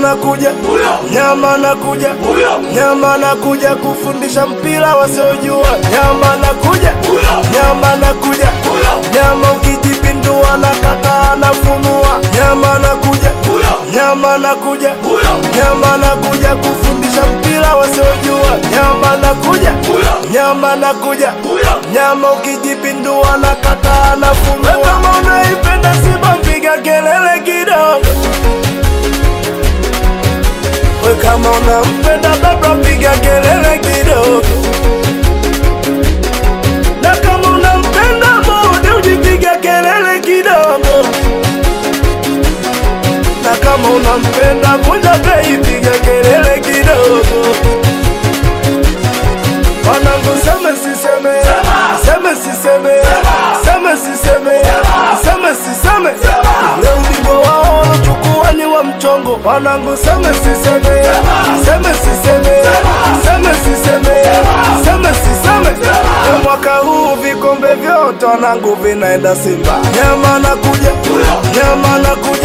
nakuja, nyama nakuja, nyama nakuja kufundisha mpira wasiojua. Nyama nakuja, nyama nakuja, nyama ukijipindua na kata anafunua. Nyama nakuja, nyama nakuja, nyama nakuja kufundisha mpira wasiojua. Nyama nakuja, nyama nakuja, nyama ukijipindua na kata anafunua. Kama unaipenda Simba piga kelele kidogo. We kama unampenda baba piga kelele kidogo, na kama unampenda Mudi ujipiga kelele kidogo, na kama unampenda Vunja Bei piga kelele kidogo. Wanangu seme siseme, seme siseme, seme siseme, seme siseme, leo ubingwa wao walochukua ni wa mchongo. Wanangu seme siseme, seme siseme, seme siseme, seme siseme, leo mwaka huu vikombe vyote wanangu vinaenda Simba. Nyama nakuja, nyama nakuja